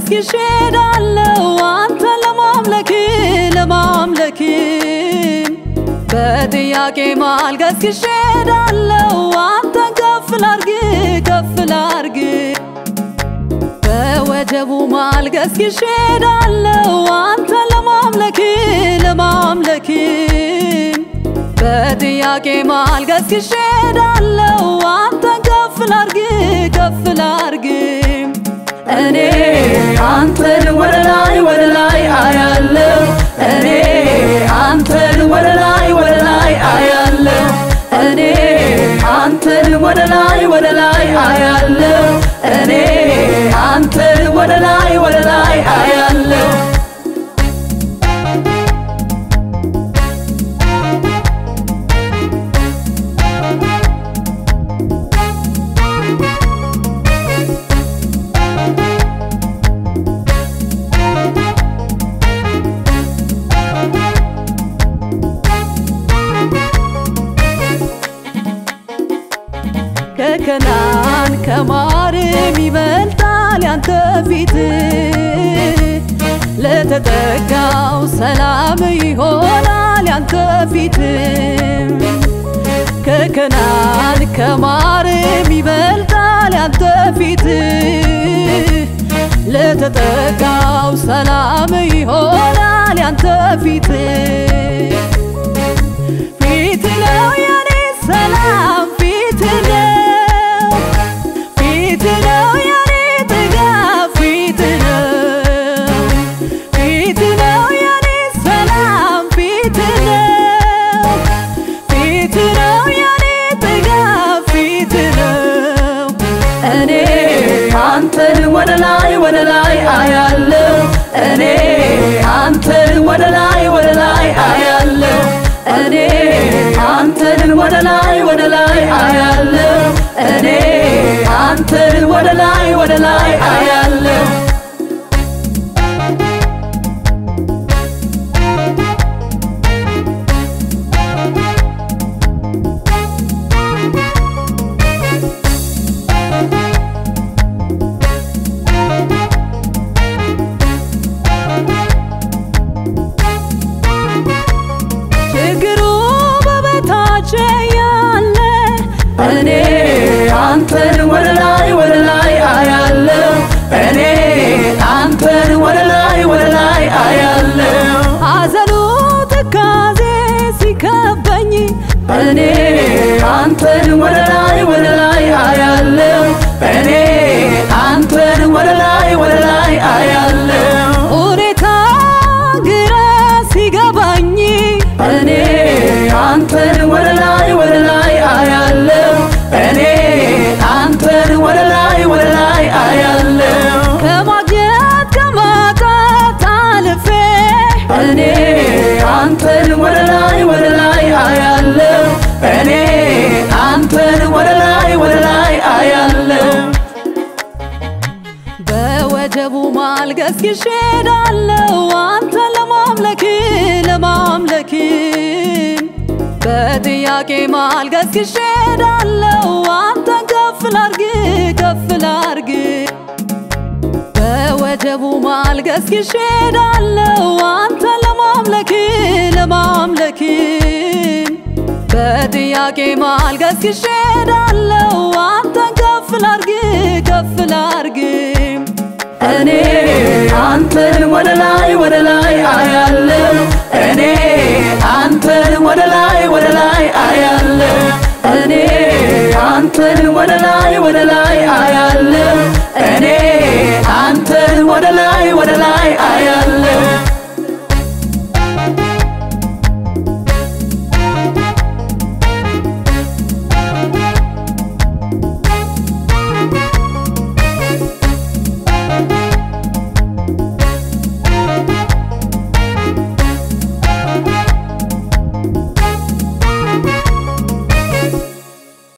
ገስግሼ ሄዳለሁ አንተን ለማምለክ ለማምለክ በጥያቄ መሃል ገስግሼ ሄዳለሁ አንተን ከፍ ላርግ ከፍ ላርግ በወጀቡ መሃል ገስግሼ ሄዳለሁ አንተን ለማምለክ ለማምለክ በጥያቄ መሃል ገስግሼ ሄዳለሁ አንተን ከፍ ላርግ ከፍ ላርግ እኔ አንተን ወደ ላይ ወደ ላይ አያለው እኔ አንተን ወደ ላይ ወደ ላይ አያለው እኔ አንተን ወደ ላይ ወደ ላይ አያለው እኔ አንተን ወደ ላይ ወደ ላይ አያለው ከከናን ከማርም ይበልጣል ያንተ ፊት ለተጠጋው ሰላም ይሆናል ያንተ ፊት ከከናን ከማርም ይበልጣል ያንተ ፊት ለተጠጋው ሰላም ይሆናል ያንተ ፊት ፊት ነው የኔ ሰላም ፊት ነው ፊት ነው የኔ ጥጋብ ፊት ነው ፊት ነው የኔ ሰላም ፊት ነው ፊት ነው የኔ ጥጋብ ፊት ነው እኔ አንተን ወደ ላይ ወደ ላይ አያለው እኔ አንተን ወደ ላይ ወደ ላይ አያለው እኔ አንተን ወደ ላይ ወደ ላይ አያለው እኔ አንተን ወደ ላይ ወደ ላይ አያለው ችግሩ በበታች ያለ እኔ አንተን ወደ ላይ ወደ ላይ አያለው እኔ አንተን ወደ ላይ ወደ ላይ አያለው ሐዘኑ ትካዜ ሲከበኝ እኔ አንተን ወደ ላይ ወደ ላይ አያለው እኔ አንተን ወደ ላይ ወደ ላይ አያለው ሁኔታ ግራ ሲገባኝ እኔ አንተን ወደ ላይ ወደ ላይ አያለው እኔ አንተን ወደ ላይ ወደ ላይ አያለው ከማግኘት ከማጣት አልፌ እኔ አንተን ወደ ላይ ወደ ላይ አያለው እኔ አንተን ወደ ላይ ወደ ላይ አያለው በወጀቡ መሃል ገስግሼ ሄዳለሁ አንተን ለማምለክ ለማምለክ በጥያቄ መሃል ገስግሼ ሄዳለሁ አንተን ከፍ ላርግ ከፍ ላርግ በወጀቡ መሃል ገስግሼ ሄዳለሁ አንተን ለማምለክ ለማምለክ በጥያቄ መሃል ገስግሼ ሄዳለሁ አንተን ከፍ ላርግ ከፍ ላርግ እኔ አንተን ወደ ላይ ወደ ላይ አያለው እኔ አንተን ወደ ላይ ወደ ላይ አያለው እኔ አንተን ወደ ላይ ወደ ላይ አያለው እኔ አንተን ወደ ላይ ወደ ላይ አያ